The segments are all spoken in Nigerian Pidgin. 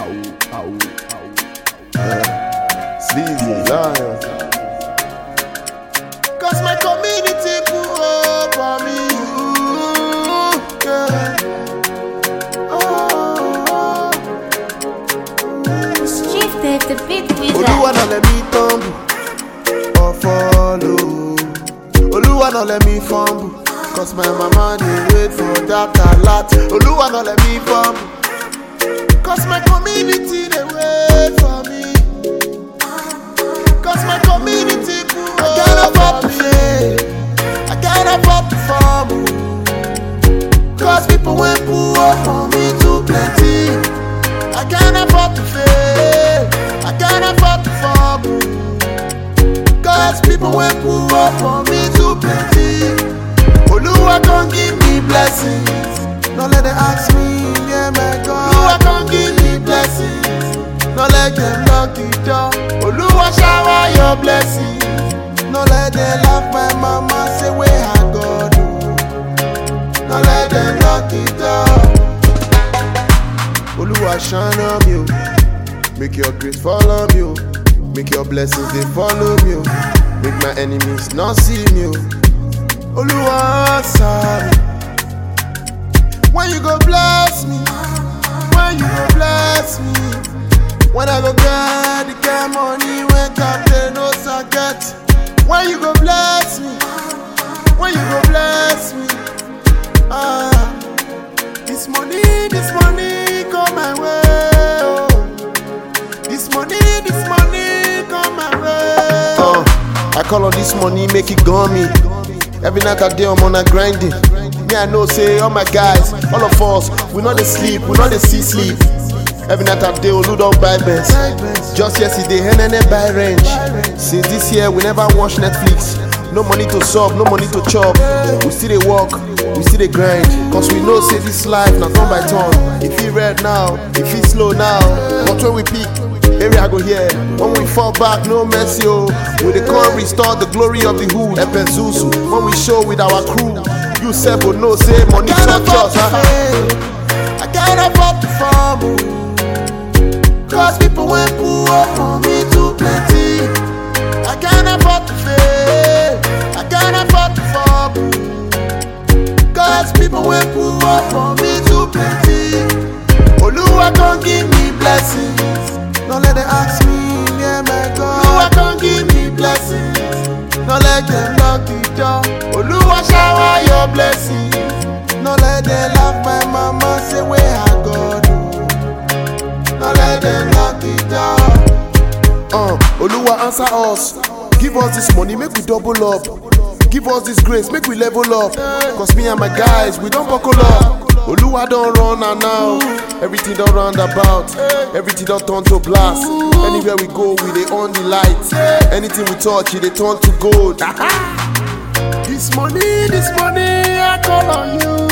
Sleazy lion. Cause my community pull up on me. Ooh, yeah. Oh, Chief Dave, the big wizard. Olúwa náà let me tumble or follow. Olúwa náà let me fumble. Cause my mama dey wait for that alert. Olúwa náà let me fumble. Cause my community dey wait for me. Cause my community cool. I can't afford to fail. I can't afford to fumble. Cause people wey pull up for me too plenty. I can't afford to fail. I can't afford to fumble. Cause people wey pull up for me too plenty. Oluwa come give me blessings. No let them ask me, yeah, my God. Oluwa come give me blessings. No let them knock the door. Oluwa shower your blessings. No let them laugh my mama say where I God. oh. No let them knock the door. Oluwa shine on me, oh. make your grace follow me, oh. make your blessings they follow me, oh. make my enemies not see me. oh. Oluwa answer me. When you go bless me, when you go bless me, when I go get the kind money when captain no get. When you go bless me, when you go bless me, ah, this money, this money come my way, oh. This money, this money come my way. Uh, I call on this money, make it gummy. Every night I day I'm on a grinding. Me I know say all my guys, all of us, we not dey sleep, we not dey see sleep. Every night I day Olu don buy Benz. Just yesterday, Henene buy range. Since this year we never watch Netflix. No money to solve, no money to chop. We still dey work, we still dey grind. Cause we know say this life na turn by turn. If it red now, if it slow now, but when we peak, area go here. When we fall back, no mercy, oh. We dey come restore the glory of the hood. Epenzuzu, when we show with our crew. You said, but no, say money touch us. I can't afford to fumble. Cause people when pull up on me too plenty. I can't afford to fail. I can't afford to fumble. Cause people when pull up on me too plenty. Oluwa come give me blessings. No let them ask me, yeah, my God. Oluwa come give me blessings. No let them knock the door. Oluwa shower your blessings. No let them laugh my mama say where I God. oh. No let them knock the door. Uh, Oluwa answer us. Give us this money, make we double up. Give us this grace, make we level up. Cause me and my guys, we don't buckle up. Oluwa don't run and now. Everything don't round about. Everything don't turn to blast. Anywhere we go, we they on the lights. Anything we touch, it they turn to gold. this money, this money, I call on you.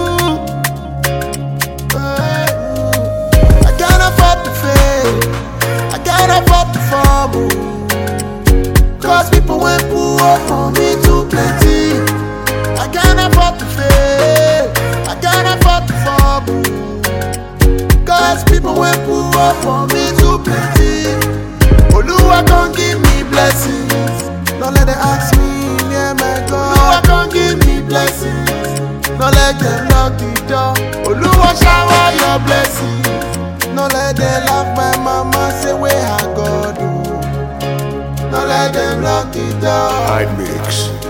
I can't afford to fail. I can't afford to fumble. Cause people when pull up on me too plenty. I can't afford to fail. I can't afford to fumble. Cause people when pull up on me too plenty. Oluwa come give me blessings. Don't let them ask me, yeah, my God. Oluwa come give me blessings. Don't let them knock the door. Oluwa shower your blessings. No let them laugh my mama say where I God. oh. No let them lock the door. High mix.